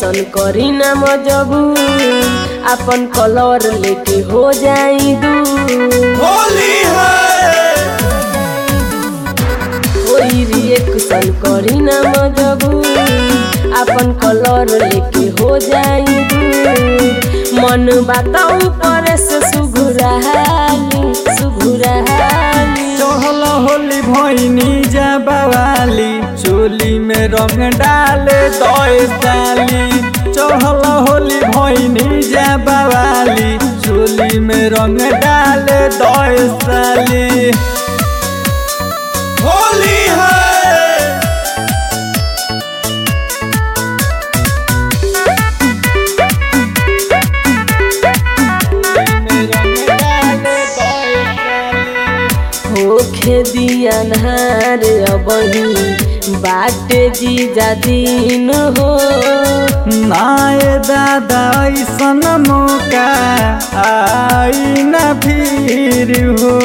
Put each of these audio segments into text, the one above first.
cushion करी ना मजबूर अपन कलर लेके हो जाई दूर होली है कोई रिएक्शन करी ना मजबूर अपन कलर लेके हो जाई दूर मन बताऊ पर से सुघुराली सुघुराली चहल होली भैनी जा बवाली चोली में रंग डाले दए साली चहल होली भैनी जा बवाली चोली में रंग डाले दए साली होली है होखे दिया नहार अबही बाटे जीजा दिन हो नाय दादा ऐसन मौका आई न फिर हो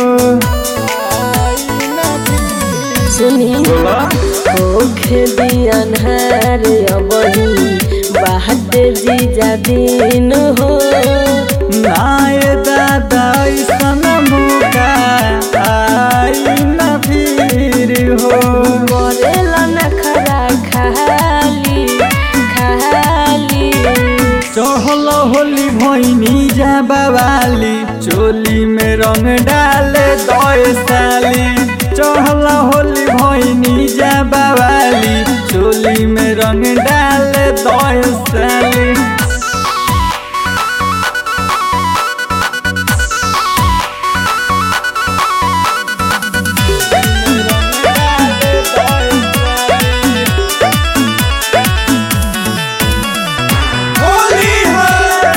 सुनी होखे दिया नहार अबही बाटे जीजा दिन हो नाय दादा ऐसन मौका आई न फिर हो मरेला नखरा खाली खाली चहल होली भैनी जा बवाली चोली में रंग डाले दए साली चहल होली भैनी जा बवाली चोली में रंग डाले दए साली होली है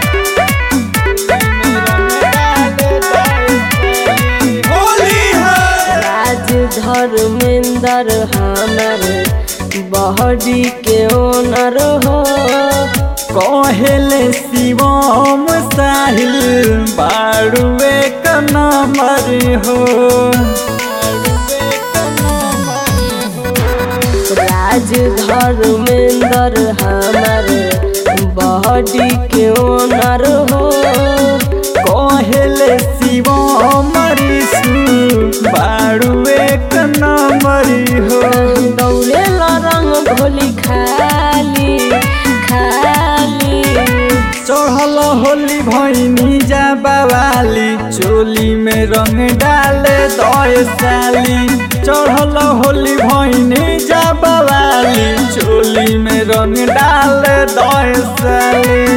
होली है राज धर्मेंद्र हमार बहरी के ओनर हो कहेले शिवम साहिल बाड़ुए का नंबर हो राज धर्मेंद्र हमार बहरी के ओनर हो कहेले शिवम ऋषु बाड़ुए का नंबर हो दौड़े रंग भोली खाली खाली चढ़ल होली भैनी जा बवाली चोली में रंग डाले दए साली चढ़ल होली भैनी जा बवाली चोली में रंग डाले दए साली